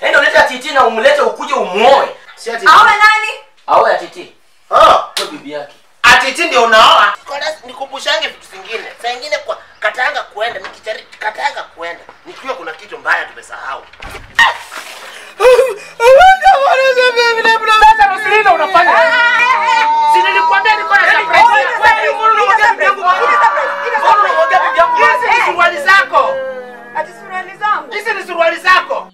enda ulete atiti na umlete ukuje umuoe Si ati awe nani aoe atiti Ah, kwa bibi yake atiti ndio unaoa. Kwanza nikumbushange vitu vingine. Saa ingine kwa katanga kuenda nikijari katanga kuenda. Nikiwa kuna kitu mbaya tumesahau. Sasa Roselina unafanya. Si nilikwambia niko na surprise. Wewe mbona unamwambia bibi yangu? Mbona unamwambia bibi yangu? Hizi ni suruali zako. ati suruali zangu Hizi ni suruali zako.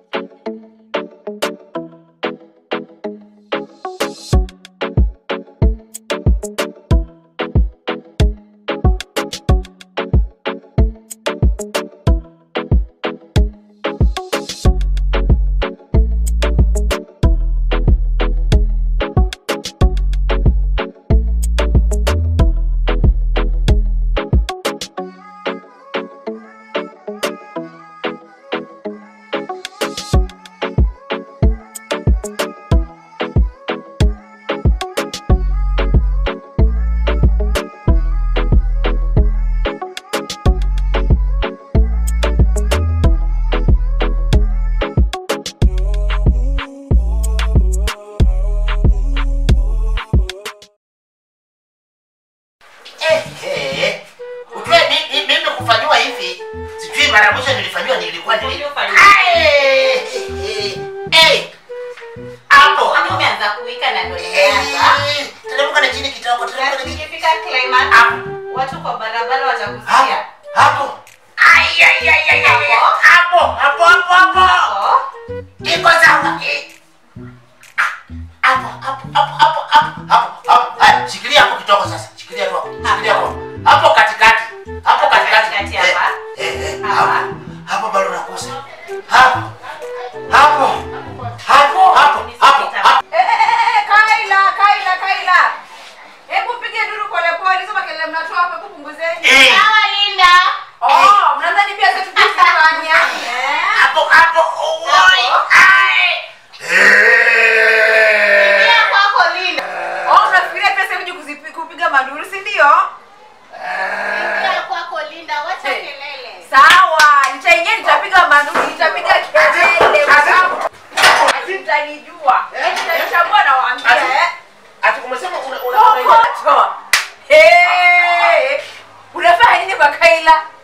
Eh, eh. Ujue mi- mi- mimi kufanyiwa hivi sijui mara mwisho nilifanyiwa nilikuwa nili Uliofanyiwa. Ai, eh, eh. hapo Kwani umeanza kuwika na ndo nimeanza? Eh, teremka na chini kidogo teremka na chini Ikifika climax, Hapo. watu kwa barabara hapo watakusikia. hapo Ai, ai, ai, ai, ai, Hapo. hapo hapo hapo hapo Oh, iko sawa eh. Ah, hapo hapo hapo hapo hapo hapo hapo Haya, shikilia hapo kidogo sasa shikilia tu hapo shikilia hapo hapo katikati hapo katikati Katikati Eh, hapa. eh, eh, Hapa. hapo hapo bado nakosa hapo hapo hapo hapo hapo hapo Eh, eh, eh, eh, Kaila, Kaila, Kaila. Hebu pige duru pole pole, hizo makelele mnatoa hapa kupunguzeni. Eh, sawa Linda. Oh, mnadhani pia sisi tukifanya. Eh? hapo hapo oi ai Eh. Pia kwako Linda. Oh, mnafikiria pia sisi kuzipi- kupiga manduru, si ndio? Pia kwako Linda, wacha Hey. kelele. Sawa, nitaingia nitapiga manduru, nitapiga kelele. Ati- Ati mtanijua. Eh, mtanichagua na waambia eh. ati umesema una una una- Kokoto. Hey! Unafanya nini kwa Kaila?